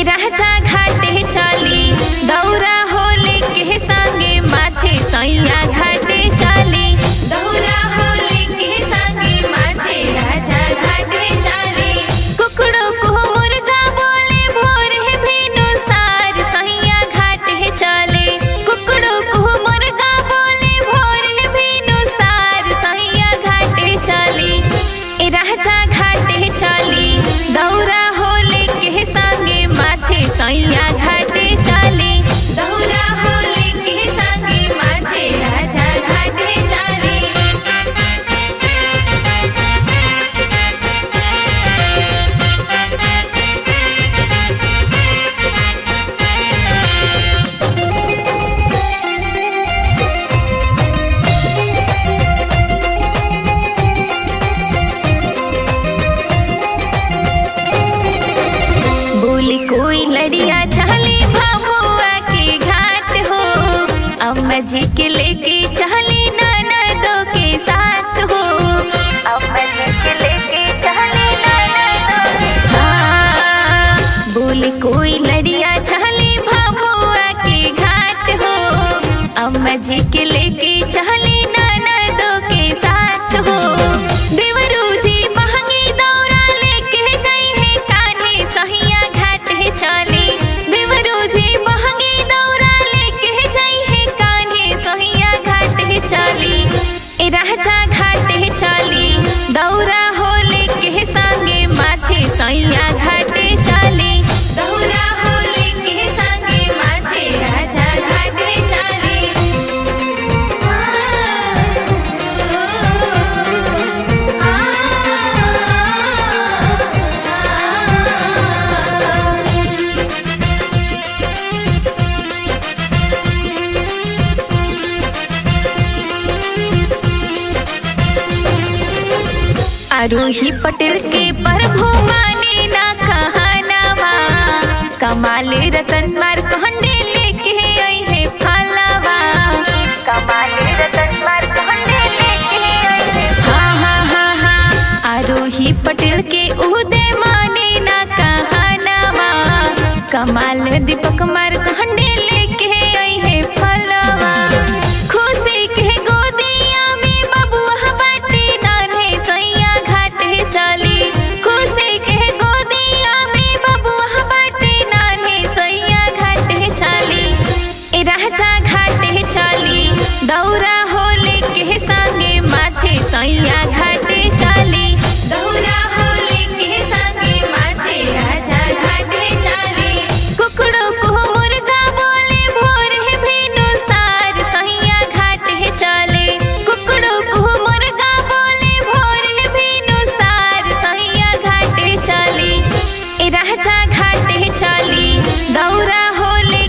राजा घाटे चाली दौरा होले के संगे माथे सैया घाटे चाली दौरा होले के संगे माथे राजा घाटे चाली कुकड़ो को मुर्गा बोले भोर है भेनु सार सैया घाटे चाले कुकड़ो को मुर्गा बोले भोर है भेनु सार सैया घाटे चाली ए राजा घाटे चाली दौरा होले के संगे माथे सैया घाटे चाली दौरा होले के संगे माथे राजा घाटे चाली बोली कोई लड़िया चली भभुआ के घाट हो अम्मा जी के लेके चली ननदों के साथ हो अम्मा जी के लेके चली ननदों के हाँ बोली कोई लड़िया चली भभुआ के घाट हो अम्मा जी के लेके चली ननदों के साथ हो देवरू जी महंगी दौरा लेके जाई है कान्हे सहिया घाट है चाली देवरू जी महंगी दौरा लेके जाई है कान्हे सहिया घाट है चाली ए राजा घाट है चाली दौरा होले के संगे माथे सैया घाटे चाली दौरा होले के संगे माथे राजा घाटे चाली आरोही पटेल के प्रभु माने ना कहनावा कमाल रतन मार कहंडे लेके आई है फलावा कमाल रतन मार कहंडे लेके आई है हाँ हाँ हाँ हाँ आरोही पटेल के उदय माने ना कहनावा कमाल दीपक मार कहंडे लेके आई है फलावा खुशी के गोदिया में बबुआ बाटे नान्हे सैया घाटे चाली खुशी के गोदिया में बबुआ बाटे नान्हे सैया घाटे चाली ए राजा घाटे चाली दौरा होले के संगे माथे सैया घाटे चाली दौरा होले के संगे माथे राजा घाटे चाली कुकड़ो को मुर्गा बोले भोर है भेनु सार सैया घाटे चाले कुकड़ो को मुर्गा बोले भोर है भेनु सार सैया घाटे चाली ए राजा घाटे चाली दौरा होले